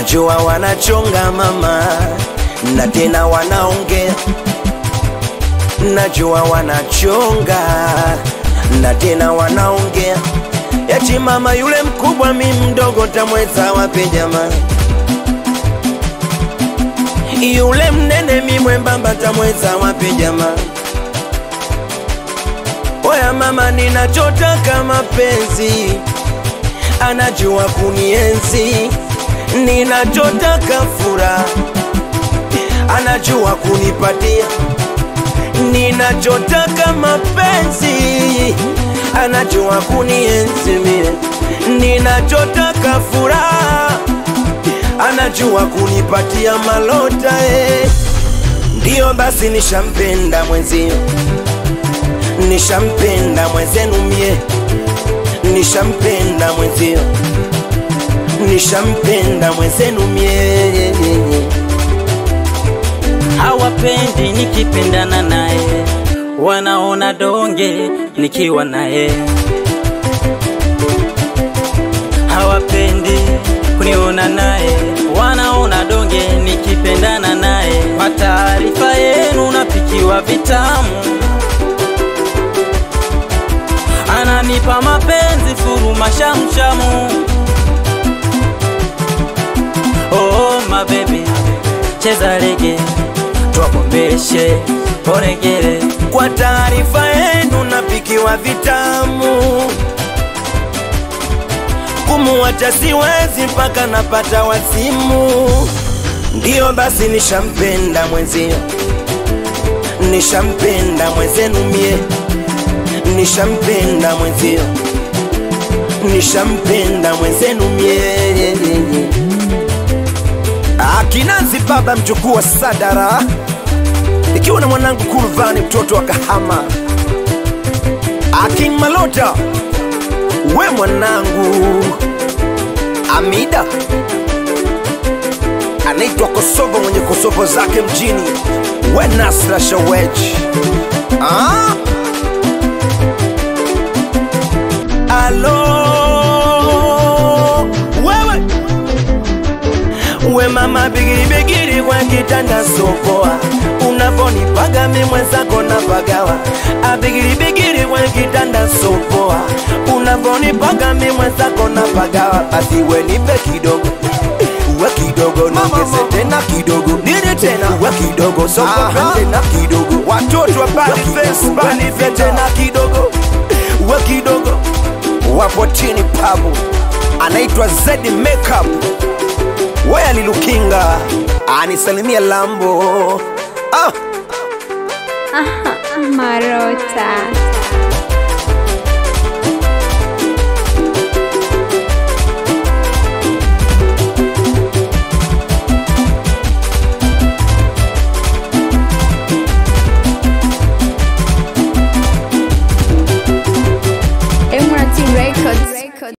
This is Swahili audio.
najua wanachonga mama, na tena wanaongea, najua wanachonga na tena wanaongea, eti mama yule mkubwa, mi mdogo, tamweza wapi jamani? Yule mnene, mi mwembamba, tamweza wapi jamani? Oya mama, ninachotaka mapenzi, anajua kunienzi. Ninachotaka furaha, anajua kunipatia. Ninachotaka mapenzi, anajua kunienzi mie. Ninachotaka furaha, anajua kunipatia malota eh. Ndiyo basi nishampenda mwenzio nishampenda mwenzenu mie, nishampenda mwenzio, nishampenda mwenzenu mie. hawapendi nikipendana naye, wanaona donge nikiwa naye. Hawapendi kuniona naye, wanaona donge nikipendana naye. Kwa taarifa yenu, napikiwa vitamu, ananipa mapenzi furu mashamshamu. Oh, my baby, cheza rege twakombeshe oregere Kwa taarifa yenu napikiwa vitamu, kumuacha siwezi mpaka napata wazimu. Ndiyo basi nishampenda mwenzio, nishampenda mwenzenu mie, nishampenda mwenzio, nishampenda mwenzenu mie. Akinanzi baba mjukuu wa Sadara, ikiwa na mwanangu Kurvani mtoto wa Kahama, Akin Malota, we mwanangu Amida anaitwa Kosovo mwenye Kosovo zake mjini, we Nasra Shaweji ah? Alo wewe we mama bigiri bigiri kwa kitanda sopoa unavonipaga mi mwenzako napagawa abigiri bigiri kwa kitanda sopoa unavonipaga mi mwenzako napagawa basi we nipe kidogo we kidogo nongeze tena kidogo nini tena we kidogo sokoka tena kidogo watoto wa bali face bali fe tena kidogo we kidogo wapo chini pabu anaitwa Zedi Makeup Waya Lilukinga anisalimia Lambo ah. Marota.